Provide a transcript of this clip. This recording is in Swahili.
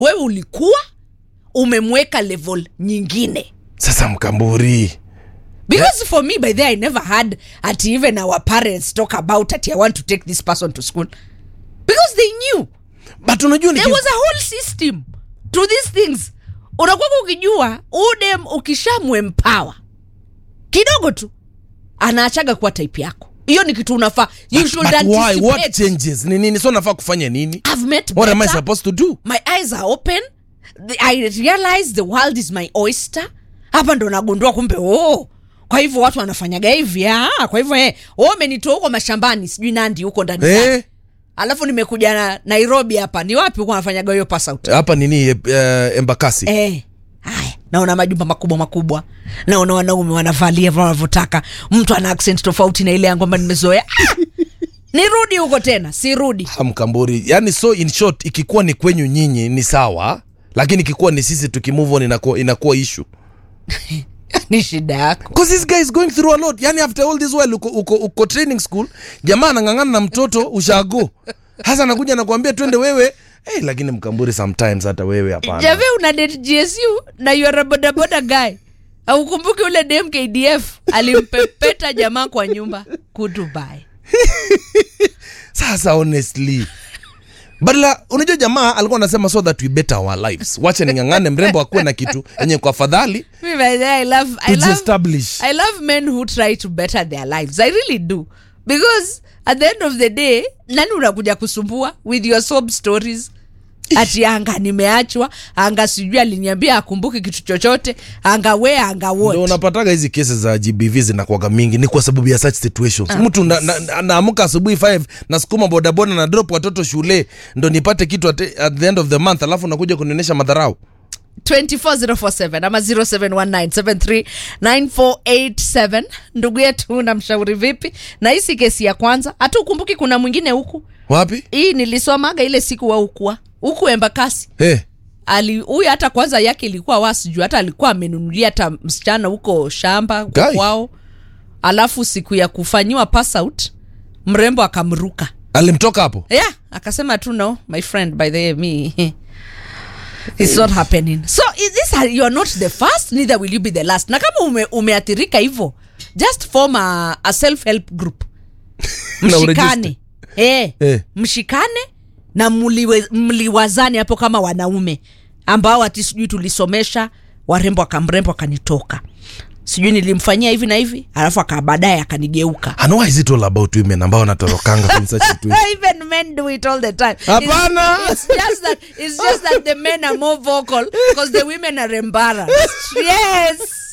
wewe ulikuwa umemweka level nyingine sasa mkamburi because for me by the i never had at even our parents talk about at i want to take this person to school because they knew but unajua there niki- was a whole system to these things unakwaka ukijua udem ukishamwempower kidogo tu anaachaga kuwa type yako hiyo ni kitu unafaa you but, should but why what anticipate. changes ni nini so nafaa kufanya nini I've met what am i better. supposed to do my eyes are open The- i realize the world is my oyster hapa ndo nagundua kumbe oh kwa hivyo watu wanafanyaga hivi ah, kwa hivyo eh, oh, umenitoa huko mashambani sijui nandi huko ndani Eh? alafu nimekuja na nairobi hapa ni wapi huko wanafanyaga hiyo pass out hapa nini uh, embakasi eh, haya naona majumba makubwa makubwa naona wanaume wanavalia vile wanavyotaka mtu ana accent tofauti na ile yangu ambayo nimezoea Ah! nirudi huko tena sirudi Ah, mkamburi yani so in short ikikuwa ni kwenyu nyinyi ni sawa lakini ikikuwa ni sisi tukimove on inakuwa, inakuwa issue ni shida yako because this guy is going through a lot yani after all this while uko, uko, uko training school jamaa anang'ang'ana na mtoto ushago hasa anakuja nakuambia twende wewe hey, lakini mkamburi sometimes hata wewe hapana jave una date gsu na yuara bodaboda guy aukumbuki ule dem kdf alimpepeta jamaa kwa nyumba kudubai sasa honestly badala unajua jamaa alikuwa anasema so that we better our lives wacha ning'ang'ane mrembo akuwe na kitu yenye kwa afadhali Me, by the way, I love, I love, tujiestablish I love men who try to better their lives. I really do. Because at the end of the day, nani unakuja kusumbua with your sob stories? ati anga nimeachwa anga sijui aliniambia akumbuki kitu chochote anga we anga ndo what unapataga hizi kesi za gbv zinakuaga mingi ni kwa sababu ya such situations mtu naamka na, na, naamka asubuhi 5 nasukuma bodaboda na drop watoto shule ndo nipate kitu at, at the end of the month alafu nakuja kunionyesha madharau 24047 ama 0719739487 ndugu yetu namshauri vipi na hii si kesi ya kwanza hata ukumbuki kuna mwingine huku wapi hii nilisomaga ile siku wa ukua huku embakasi hey. ali huyu hata kwanza yake ilikuwa wasijuu hata alikuwa amenunulia hata msichana huko shamba huko Guy. kwao alafu siku ya kufanyiwa pass out mrembo akamruka alimtoka hapo yeah akasema tu no my friend by the way me it's not happening so is this you are not the first neither will you be the last na kama ume, umeathirika hivyo just form a, a self help group Na mshikane eh, Eh. mshikane na mliwe, mliwazane hapo kama wanaume ambao ati sijui tulisomesha warembo akamrembo akanitoka sijui nilimfanyia hivi na hivi alafu aka baadaye akanigeuka And why is it all about women ambao wanatorokanga in such situations even men do it all the time Hapana. it's, it's just that it's just that the men are more vocal because the women are embarrassed yes